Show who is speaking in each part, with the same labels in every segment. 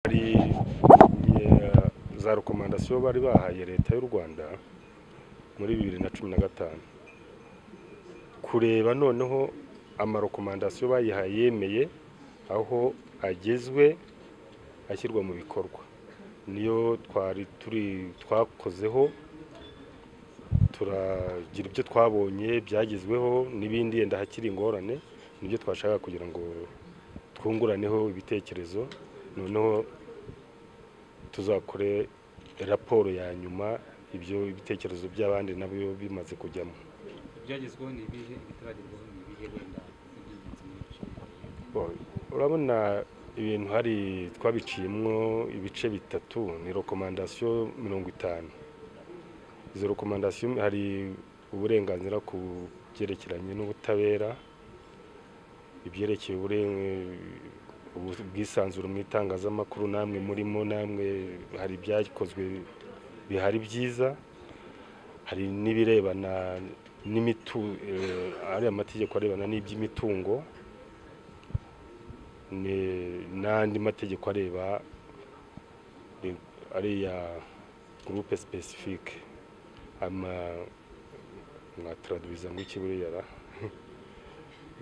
Speaker 1: hari eh, za rekomandasiyo bari bahaye leta y'u rwanda muri bibiri na cumi na gatanu kureba noneho amarekomandasiyo bayihaye yemeye aho agezwe ashyirwa mu bikorwa niyo twari turi twakozeho turagira ibyo twabonye byagezweho n'ibindi yenda hakiri ingorane nibyo twashaka kugira ngo twunguraneho ibitekerezo noneho tuzakore raporo ya nyuma ibyo ibitekerezo by'abandi nabyo bimaze kujyamo
Speaker 2: ibyagezweho ni ibihe ibitaragerwaho ni ibihe wenda iby'ingenzi muri ibyo
Speaker 1: Bon, urabona ibintu hari twabiciyemo ibice bitatu ni rekomandasiyo mirongo itanu izo rekomandasiyo hari uburenganzira ku byerekeranye n'ubutabera ibyerekeye ubure- ubu- ubwisanzure mu itangazamakuru namwe murimo namwe hari ibyakozwe bihari byiza hari n'ibirebana n'imitu eh, hari amategeko arebana n'iby'imitungo ni- n'andi mategeko areba ni- ariya gurupe sipesifike ama mwataradubiza ngo iki buriya ra?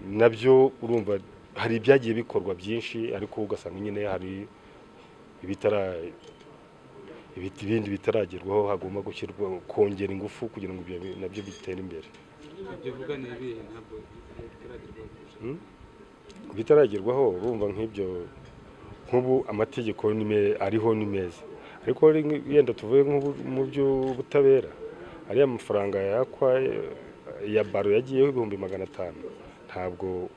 Speaker 1: nabyo urumva hari ibyagiye bikorwa byinshi ariko ugasanga nyine hari ibitara ibiti- ibindi bitaragerwaho hagomba gushyirwa kongera ingufu kugira ngo ibyo bi- nabyo bitere imbere
Speaker 2: ibyo bivuga ni ibihe ntabwo bitaragerwaho kurusha
Speaker 1: Hmm? bitaragerwaho urumva nk'ibyo nk'ubu amategeko ni me- ariho ni meza ariko ri- yenda tuvuye nk'ubu mu by'ubutabera ariya mafaranga yakwa eh, ya baro yagiyeho ibihumbi magana atanu ntabwo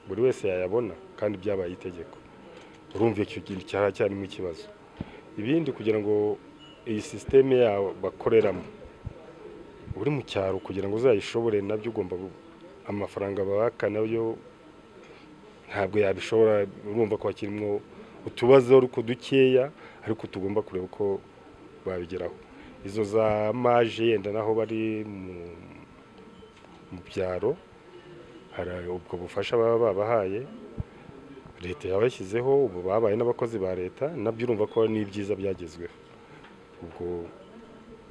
Speaker 1: buri wese yayabona kandi byabaye itegeko urumva icyo kintu cyari cyarimo ikibazo ibindi kugira ngo iyi sisiteme yawe bakoreramo uri mu cyaro kugira ngo uzayishobore nabyo ugomba gu- amafaranga baka nayo ntabwo yabishobora urumva ko hakirimo utubazo ariko dukeya ariko tugomba kureba uko babigeraho izo za maje yenda naho bari mu- mu byaro hari ubwo bufasha baba babahaye leta yabashyizeho ubu babaye n'abakozi ba leta nabyo urumva ko ni ibyiza byagezweho ubwo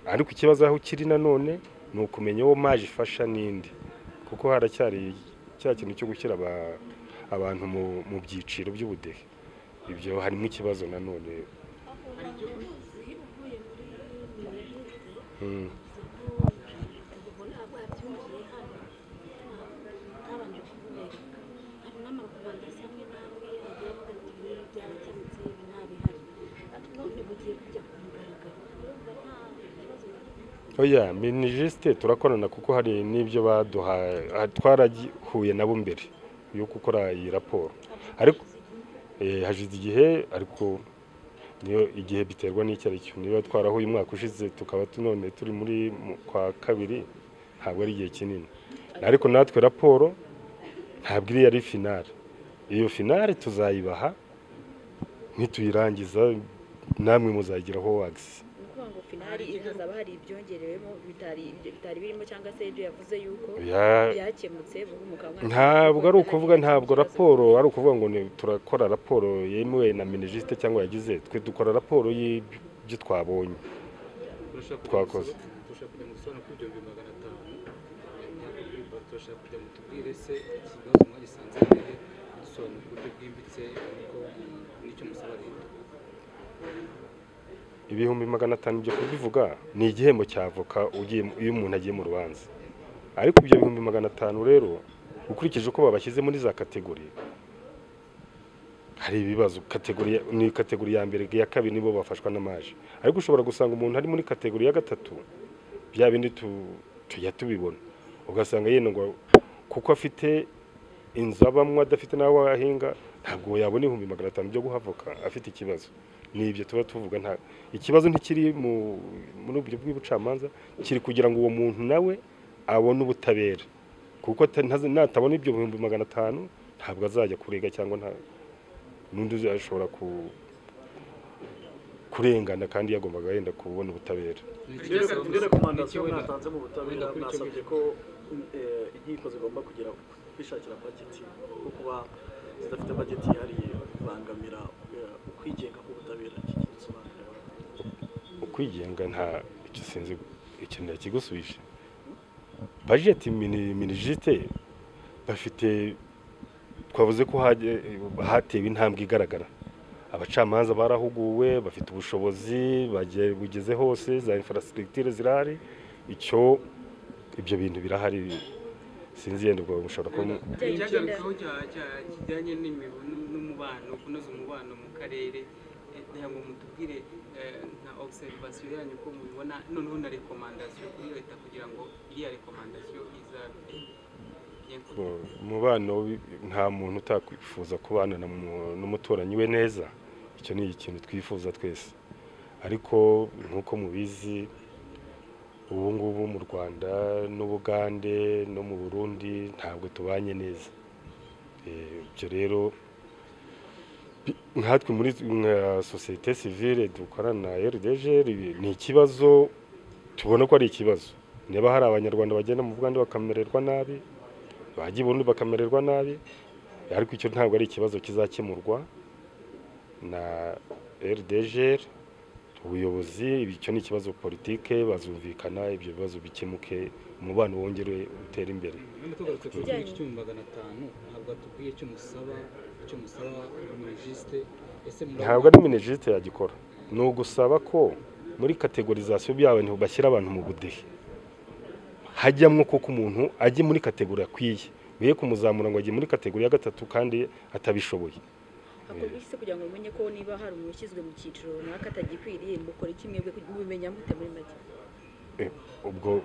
Speaker 1: ariko ikibazo aho kiri nanone ni ukumenya uwo maje ifasha n'indi kuko haracyari cya kintu cyo gushyira aba- abantu mu, mu byiciro by'ubudehe ibyo harimo ikibazo nanone Mm. oya minijisite turakorana kuko hari n'ibyo baduhaye ah, twarahuye nabo mbere yo gukora iyi raporo ariko eh, hashize igihe ariko niyo igihe biterwa n'icyo ari cyo niba twarahuye umwaka ushize tukaba tu- none turi muri mu- kwa kabiri ntabwo ari igihe kinini ariko natwe raporo ntabwo iriya ari finale iyo finale tuzayibaha nituyirangiza namwe muzagiraho wagisi
Speaker 3: ni ukuvuga ngo finari hazaba hari ibyongerewemo bitari bitari birimo cyangwa se ibyo yavuze yuko
Speaker 1: Ya-
Speaker 3: byakemutse vuba umukambwe
Speaker 1: ntabwo ari ukuvuga ntabwo raporo ari ukuvuga ngo ni- turakora raporo yemewe na minisite cyangwa yagize twe dukora raporo y'ibyo twabonye
Speaker 2: turashaka kujya
Speaker 1: Twakoze.
Speaker 2: gusobanura- turashaka kujya mu bisobanuro by'ibihumbi magana atanu Ntabwo turashaka kujya mu tubwire se iki kibazo mwagisanze mbere dusobanura ku buryo bwimbitse ariko n'icyo musaba leta
Speaker 1: ibihumbi magana atanu byo kubivuga ni igihembo cya avoka ugiye iyo umuntu agiye mu rubanza ariko ibyo bihumbi magana atanu rero ukurikije uko babashyize muri za kategori hari ibibazo kategori ya- ni kategori ya mbere iya kabiri nibo bafashwa n'amaje ariko ushobora gusanga umuntu ari muri kategori ya gatatu bya bindi tu- tujya tubibona ugasanga yenda ngo kuko afite inzu abamo adafite n'aho ahinga ntabwo yabona ibihumbi magana atanu byo guhavoka afite ikibazo ni ibyo tuba tuvuga nta ikibazo ntikiri mu muri uburyo bw'ubucamanza kiri kugira ngo uwo muntu nawe abone ubutabera kuko ata- ntazi- natabona ibyo bihumbi magana atanu ntabwo azajya kurega cyangwa nta n'undi uzashobora ku- kurengana kandi yagombaga yenda kubona ubutabera
Speaker 2: Ni iki
Speaker 4: Mbega-
Speaker 2: basaba-
Speaker 4: mbega
Speaker 2: ni iki
Speaker 4: rekomandasiyo
Speaker 2: wenda-
Speaker 4: mwatanze mu butabera
Speaker 2: wenda kuri icyo
Speaker 4: mwasabye ko eh, inkiko zigomba kugira kwishakira bageti kuko kuba zidafite bageti yihariye kubangamira eh, ukwigenga k'ubutabera iki gisobanura
Speaker 1: ukwigenga nta icyo sinzi ikintu kigusubije bajeti minijite bafite twavuze ko haje- hatewe intambwe igaragara abacamanza barahuguwe bafite ubushobozi bagiye bugeze hose za infrastructure zirahari icyo ibyo bintu birahari sinzi yenda ubwo mushobora kubona
Speaker 2: icyagarukaho cya- cya- kijyanye n'imibu- n- n'umubano kunoza umubano mu karere eh, ngira ngo mutubwire eh, nka observation yanyu uko mubibona noneho na rekomandasiyo kuri leta kugira ngo iriya rekomandasiyo izabe igiye kure.
Speaker 1: umubano wi- nta muntu utakwifuza kubana na mu- n'umuturanyi we neza icyo ni ikintu twifuza twese ariko nk'uko mubizi ubu ngubu mu rwanda n'ubugande no mu burundi ntabwo tubanye neza Eh, ibyo rero bi- nkatwe muri nka sosiyete sivile dukorana na rdg ni ikibazo tubona ko ari ikibazo niba hari abanyarwanda bagenda mu bugande bakamererwa nabi bajya ibundi bakamererwa nabi ariko icyo ntabwo ari ikibazo kizakemurwa na rdg ubuyobozi icyo ni ikibazo politike bazumvikana ibyo bibazo bikemuke umubano wongere utere imbere
Speaker 2: hano tugarutse ku giciro cy'ibihumbi magana atanu ntabwo atubwiye icyo musaba icyo musaba muri jisite ese
Speaker 1: ntabwo ari minijite yagikora ni ugusaba ko muri kategorizasiyo by'abantu bashyira abantu mu budehe hajyamo kuko umuntu ajye muri kategori akwiye biye kumuzamura ngo ajye muri kategori ya gatatu kandi atabishoboye
Speaker 3: hakorwa iki se kugira ngo mumenye ko niba hari umuntu ushyizwe mu cyiciro runaka atagikwiriye mukora iki mwebwe mubimenya mute muri make
Speaker 1: Eh, ubwo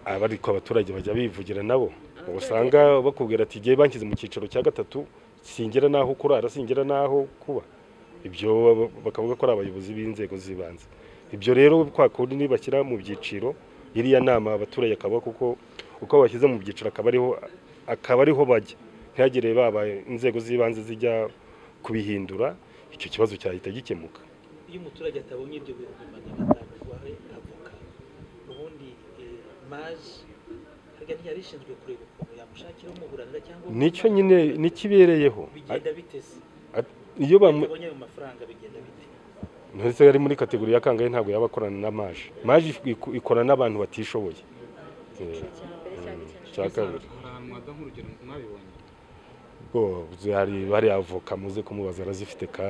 Speaker 1: aba ariko abaturage bajya bivugira nabo uba usanga bakubwira ati igihe banshyize mu cyiciro cya gatatu singira n'aho kurara singira n'aho kuba ibyo baba- bakavuga ko ari abayobozi b'inzego z'ibanze ibyo rero kwa kundi nibashyira mu byiciro iriya nama abaturage akaba kuko uko bashyize mu byiciro akaba ariho akaba ariho bajya ntihagire baba inzego z'ibanze zijya kubihindura icyo kibazo cyahita gikemuka
Speaker 4: iyo umuturage atabonye ibyo bintu magana atanu rwawe avoka ubundi eh, maji harya ntiyari ishinzwe kureba ukuntu yamushakira umuburanira cyangwa
Speaker 1: nicyo nyine nikibereyeho
Speaker 4: bigenda bitese
Speaker 1: At- iyo bamu-
Speaker 4: atabonye ayo mafaranga bigenda bite
Speaker 1: ndetse yari muri kategori ya kangahe ntabwo yaba akorana na maje maje iku- ikorana n'abantu batishoboye Eh,
Speaker 3: icyiciro cya mbere cyangwa
Speaker 1: mm,
Speaker 3: icya nyuma
Speaker 1: cya kabiri
Speaker 2: haranwaga nk'urugero mwabibonye
Speaker 1: bo hari bariya avoka muze kumubaza arazifite ka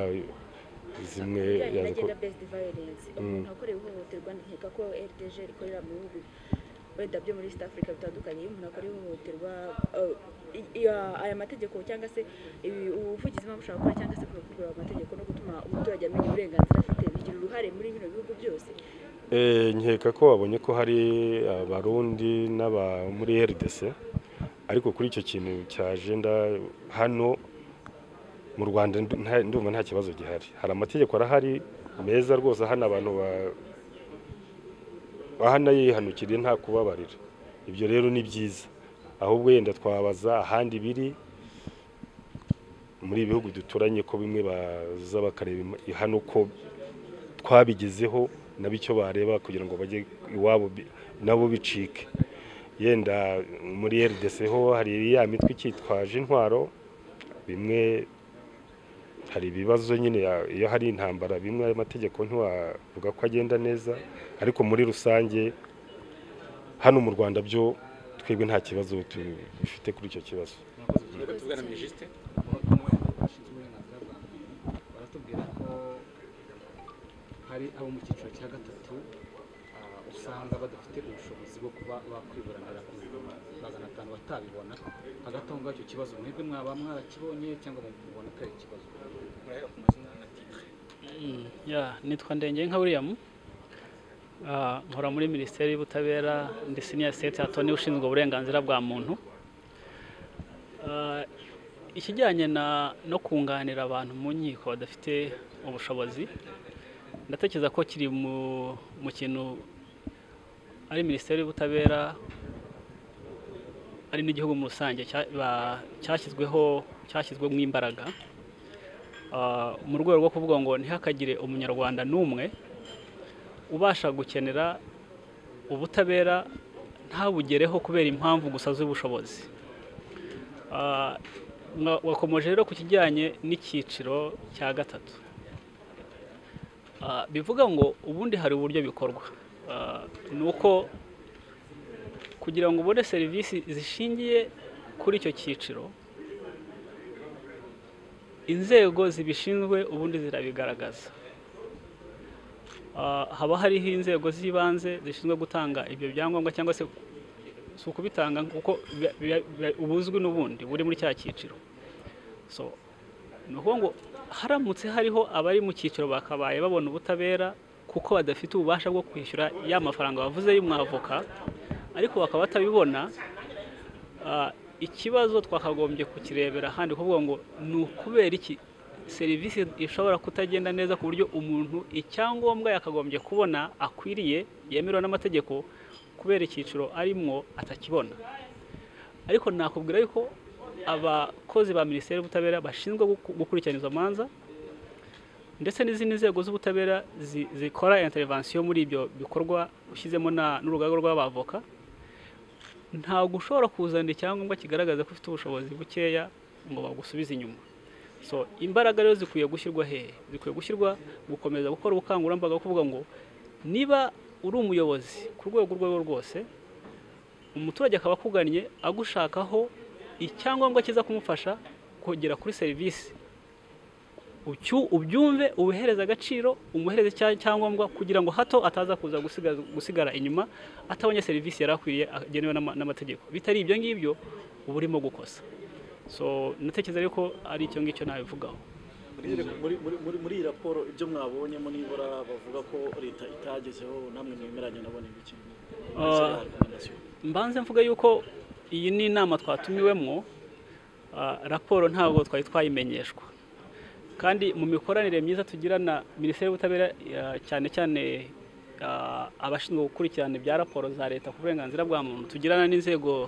Speaker 1: zimwe
Speaker 3: ibijyanye na
Speaker 1: yazi ko
Speaker 3: gender based violence umuntu akorewe ihohoterwa nkeka ko rdg rikorera mu bihugu wenda byo muri east africa bitandukanye iyo umuntu akorewe ihohoterwa eh, i- iya- aya mategeko cyangwa se ibi- ubuvugizi mpamvu ushobora gukora cyangwa se kuvugurura amategeko no gutuma umuturage amenya uburenganzira afite bigira uruhare muri bino bihugu byose
Speaker 1: Eh, nkeka ko babonye ko hari abarundi n'aba muri rdc ariko kuri icyo kintu cya agenda hano mu rwanda ndu- nta- ndumva nta kibazo gihari hari amategeko arahari meza rwose ahana abantu ba- ahana yihanukiriye nta kubabarira ibyo rero ni byiza ahubwo yenda twabaza ahandi biri muri ibi bihugu duturanye ko bimwe baza bakareba im- hano ko twabigezeho nabo icyo bareba kugira ngo bajye iwabo bi- nabo bicike yenda muri rdc ho hari ya mitwe icyitwaje intwaro bimwe hari ibibazo nyine ya- iyo hari intambara bimwe ayo mategeko ntiwavuga ko agenda neza ariko muri rusange hano mu rwanda byo twebwe nta kibazo tu- dufite kuri icyo kibazo
Speaker 2: tujya tuvugana muri jisite bashinzwe uburenganzira bwa muntu baratubwira ko hari abo mu cyiciro cya gatatu ah, usanga badafite ubushobozi bwo kuba bakwiburanira ku bihumbi magana atanu batabibona hagati aho ngacyo kibazo mwebwe mwaba mwarakibonye cyangwa mubona ko ari ikibazo
Speaker 5: Mm, yeah, nitwa ndenge nka william Ah, nkora muri minisiteri y'ubutabera ndi senior state attorney ushinzwe uburenganzira bwa muntu Ah, ikijyanye na no kunganira abantu mu nkiko badafite ubushobozi ndatekereza ko kiri mu, mu kintu ari minisiteri y'ubutabera ari n'igihugu muri rusange cya- ba- cyashyizweho cyashyizwemo imbaraga Ah, mu rwego rwo kuvuga ngo ntihakagire umunyarwanda n'umwe ubasha gukenera ubutabera ntabugereho kubera impamvu gusa z'ubushobozi Ah, Mwa- wakomeje rero ku kijyanye n'icyiciro cya gatatu Ah, bivuga ngo ubundi hari uburyo bikorwa Ah, ni uko kugira ngo ubone serivisi zishingiye kuri icyo cyiciro inzego zibishinzwe ubundi zirabigaragaza Ah, haba hariho inzego z'ibanze zishinzwe gutanga ibyo byangombwa cyangwa se si ukubitanga kuko biba- biba- biba- uba uzwi n'ubundi buri muri cya cyiciro so ni ukuvuga ngo haramutse hariho abari mu cyiciro bakabaye babona ubutabera kuko badafite ububasha bwo kwishyura ya mafaranga bavuze y'umwavoka ariko bakaba batabibona ah, ikibazo twakagombye kukirebera ahandi kuvuga ngo ni ukubera iki serivisi ishobora kutagenda neza ku buryo umuntu icyangombwa yakagombye kubona akwiriye yemerewe n'amategeko kubera icyiciro arimwo atakibona ariko nakubwira yuko abakozi ba minisiteri y'ubutabera bashinzwe guku- gukurikirana izo manza ndetse n'izindi nzego z'ubutabera zi- zikora intervention muri ibyo bikorwa ushyizemo na- n'urugaga rw'abavoka ntabwo ushobora kuzana icyangombwa kigaragaza ko ufite ubushobozi bukeya ngo bagusubize inyuma so imbaraga rero zikwiye gushyirwa hehe zikwiye gushyirwa gukomeza gukora ubukangurambaga bwo kuvuga ngo niba uri umuyobozi ku rwego urwo arirwo rwose umuturage akaba akugannye agushakaho icyangombwa kiza kumufasha kugera kuri serivisi Ucyu- ubyumve ubihereze agaciro umuhereze cya- cyangombwa kugira ngo hato ataza kuza gusigaza- gusigara inyuma atabonye serivisi yari akwiriye agenewe n'ama- n'amategeko bitari ibyo ngibyo uba urimo gukosa so natekereza yuko ari icyo ngicyo nabivugaho
Speaker 6: Muri- muri- muri- muri- muri iyi raporo ibyo mwabonyemo nibura bavuga ko leta itagezeho namwe mwemeranya nabo ni ibiki
Speaker 5: Ah. mbanze mvuga yuko iyi ni inama twatumiwemo ah, raporo ntabwo twari twayimenyeshwa kandi mu mikoranire myiza tugirana minisiteri y'ubutabera ah, cyane cyane ah, abashinzwe gukurikirana ibya raporo za leta ku burenganzira bwa muntu tugirana n'inzego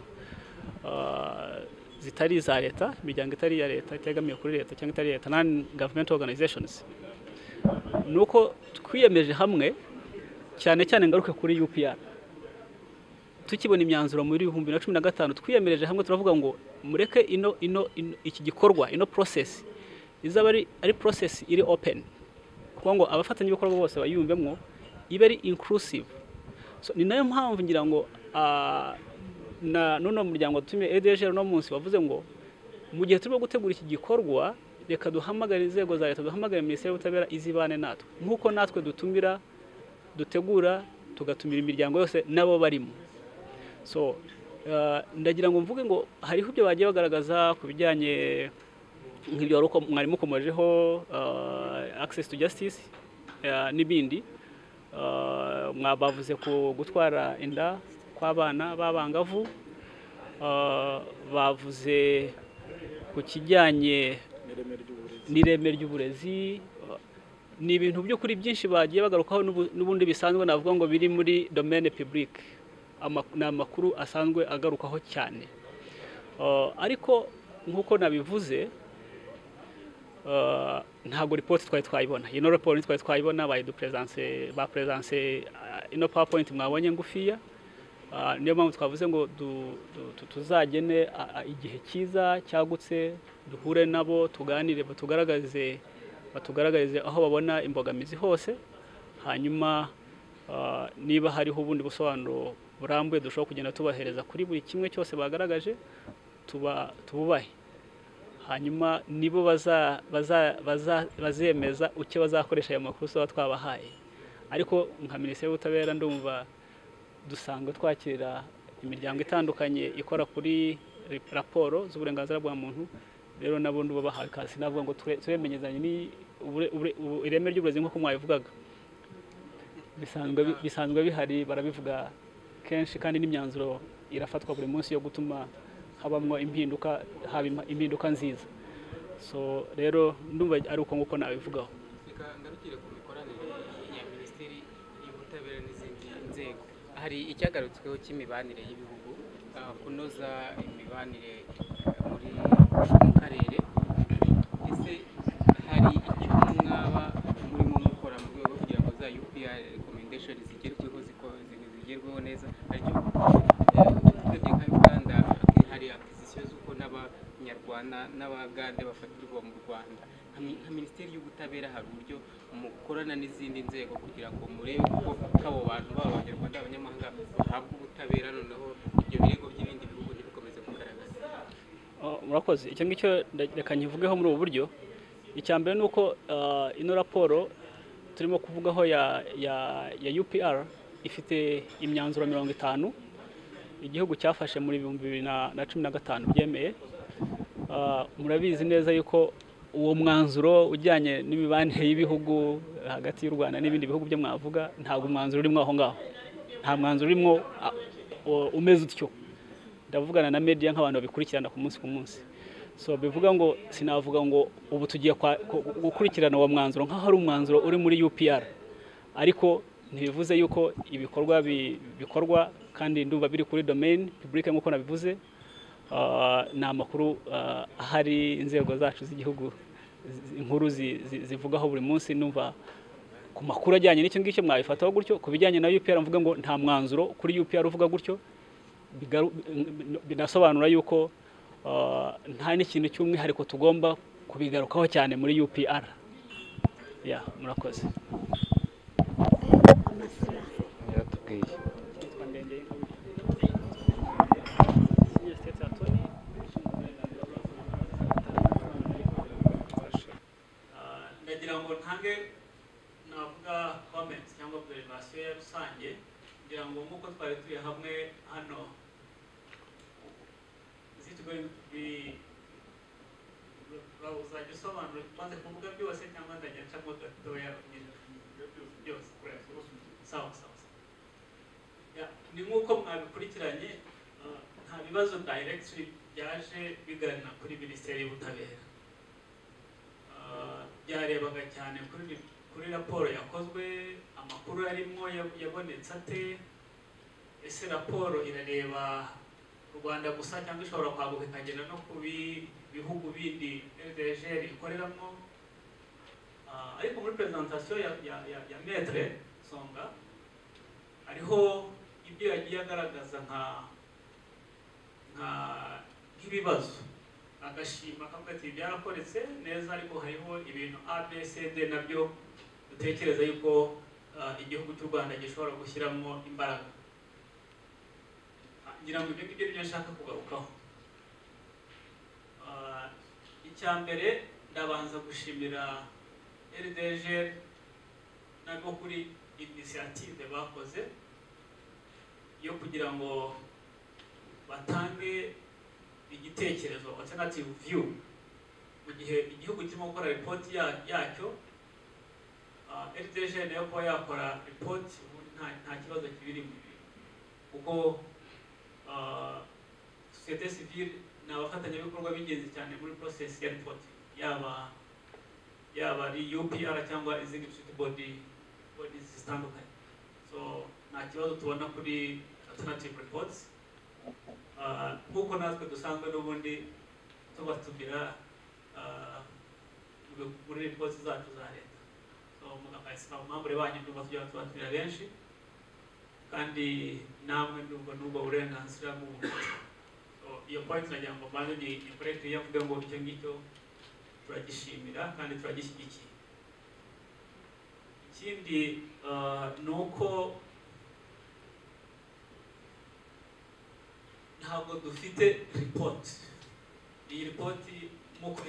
Speaker 5: ah, zitari iza leta imiryango itari iya leta itegamiye kuri leta cyangwa itari iya leta non government organizations ni uko twiyemeje hamwe cyane cyane ngaruke kuri UPR tukibona imyanzuro muri bibiri na cumi na gatanu twiyemereje hamwe turavuga ngo mureke ino ino ino- iki gikorwa ino process izaba ari ari process iri open kuko ngo abafatanyabikorwa bose bayiyumvemo ibe ari inclusive so, ni nayo mpamvu ngira ngo ah, na n'uno muryango watumye EDGR uno munsi wavuze ngo mu gihe turimo gutegura iki gikorwa reka duhamagare inzego za leta duhamagare minisiteri y'ubutabera izibane natwe nk'uko natwe dutumira dutegura tugatumira imiryango yose n'abo barimo so uh, ndagira ngo mvuge ngo hariho ibyo bagiye bagaragaza ku bijyanye nk'ibyo wari uko- mwari mukomojeho uh, access to justice uh, n'ibindi uh, mwabavuze ku gutwara inda kw'abana b'abangavu uh, bavuze ku kijyanye
Speaker 6: n'ireme ry'uburezi
Speaker 5: n'ireme ry'uburezi uh, ni ibintu by'ukuri byinshi bagiye bagarukaho n'ubu- n'ubundi bisanzwe navuga ngo biri muri domaine publique Ama- ni amakuru asanzwe agarukaho cyane Uh, ariko nk'uko nabivuze uh, ntabwo ripoti twari twayibona ino raporo ntitwari twayibona bayiduperesanse baperesanse uh, ino powerpoint mwabonye ngufiya Uh, niyo mpamvu twavuze ngo du- du- tu- tuzagene uh, uh, igihe cyiza cyagutse duhure nabo tuganire batugaragarize batugaragarize aho babona imbogamizi hose hanyuma uh, niba hariho ubundi busobanuro burambuye dushobora kugenda tubahereza kuri buri kimwe cyose bagaragaje tuba tububahe hanyuma nibo baza- baza- baza- bazemeza icyo bazakoresha ayo makuru tuba twabahaye ariko nka minisiteri y'ubutabera ndumva dusanga twakira imiryango itandukanye ikora kuri ri- raporo z'uburenganzira bwa muntu rero nabo ndubo bahawe kasi navuga ngo ture- turemenyezanye ni ubure- ubure- ubu- ireme ry'uburezi nk'uko mwabivugaga bisanzwe bi- bisanzwe bihari barabivuga kenshi kandi n'imyanzuro irafatwa buri munsi yo gutuma habamo impinduka haba im- impinduka nziza so rero ndumva ari uko nguko nabivugaho
Speaker 7: reka ngarukire ku mikoranire ya minisiteri y'ubutabera n'izindi nzego hari icyagarutsweho cy'imibanire y'ibihugu ah, kunoza imibanire eh, muri mu karere ese hari icyo mwaba murimo mukora mu rwego kugira ngo za UPR recommendation zigerweho ziko- zi- zigerweho neza hari icyo urebye nka Uganda hari acquisition z'uko n'abanyarwanda babana n'abagande bafatirwa mu rwanda nka mi- nka minisiteri y'ubutabera hari uburyo mukorana n'izindi nzego kugira ngo murebe ko abo bantu baba abanyarwanda abanyamahanga bahabwa ubutabera noneho ibyo birego by'ibindi bihugu ntibikomeze kugaragaza
Speaker 5: Oh, murakoze icyo ngicyo nda- reka nkivugeho muri ubu buryo icya mbere ni uko ah, ino raporo turimo kuvugaho ya ya ya UPR ifite imyanzuro mirongo itanu igihugu cyafashe muri ibihumbi bibiri na- na cumi na gatanu byemeye Ah, murabizi neza yuko uwo mwanzuro ujyanye n'imibanire y'ibihugu hagati y'u Rwanda n'ibindi bihugu byo mwavuga ntabwo umwanzuro urimo aho ngaho nta mwanzuro urimo ah, u- umeze utyo ndavugana na media nk'abantu babikurikirana ku munsi ku munsi so bivuga ngo sinavuga ngo ubu tugiye kwa- ku- gukurikirana uwo mwanzuro nk'aho ari umwanzuro uri muri UPR ariko ntibivuze yuko ibikorwa bi- bikorwa kandi ndumva biri kuri domain public nk'uko nabivuze Ah, ni amakuru ah, ahari inzego zacu z'igihugu zi- inkuru zi- zi- zivugaho buri munsi ndumva ku makuru ajyanye n'icyo ngicyo mwabifataho gutyo ku bijyanye na UPR mvuga ngo nta mwanzuro kuri UPR uvuga gutyo bigaru- binasobanura yuko ah, nta n'ikintu cy'umwihariko tugomba kubigarukaho cyane muri UPR ya murakoze
Speaker 8: yaratubwiye
Speaker 5: ndagira ngo ntange navuga comments cyangwa observation ya rusange kugira ngo nk'uko twari turi hamwe hano uzi tugoye bi- ba- uzajya usobanura maze kuvuga byose cyangwa ndajya ncamo gatoya nyine byose kureba sawa sawa sawa Ya, ni nk'uko mwabikurikiranye uh, nta bibazo direct byaje bigana kuri minisiteri y'ubutabera Ah, byarebaga cyane kuri kuri raporo yakozwe amakuru arimo ya- yabonetse ate ese raporo irareba u rwanda gusa cyangwa ishobora kwaguka ikagera no ku bi- bihugu bindi rdgr ikoreramo Ah, ariko muri presentation ya, ya, ya, ya metre songa hariho ibyo yagiye agaragaza nka nka nk'ibibazo agashima akavuga ati byarakoretse neza ariko hariho ibintu abcd nabyo dutekereza yuko ah, igihugu cy'u rwanda gishobora gushyiramo imbaraga Ah, ngira ngo ibyo ngibyo nibyo nshaka kugarukaho Ah, icya mbere ndabanza gushimira rdg nabwo kuri inisiyative bakoze yo kugira ngo batange igitekerezo alternative view mu gihe igihugu kirimo gukora ripoti ya- yacyo rdg nayo kuba yakora ripoti ubundi nta- nta kibazo kibirimo kuko ah, sosiyete sivile ni abafatanyabikorwa b'ingenzi cyane muri process ya ripoti yaba yaba ari upr cyangwa izindi siti body bodies zitandukanye so nta kibazo tubona kuri alternative reports Ah, nk'uko natwe dusanzwe n'ubundi tubatumira ah, mu- muri ripoti zacu za leta so mugakayisaba umwambure wanyu ndumva tujya tubatumira benshi kandi namwe ndumva n'ubwo burenganzira bw'umuntu So, iyo point nagira ngo mbanze ni- nikoreke iyo avuga ngo icyo ngicyo turagishimira kandi turagishyigikiye ikindi ah, ni uko ntabwo dufite ripoti iyi ripoti nk'uko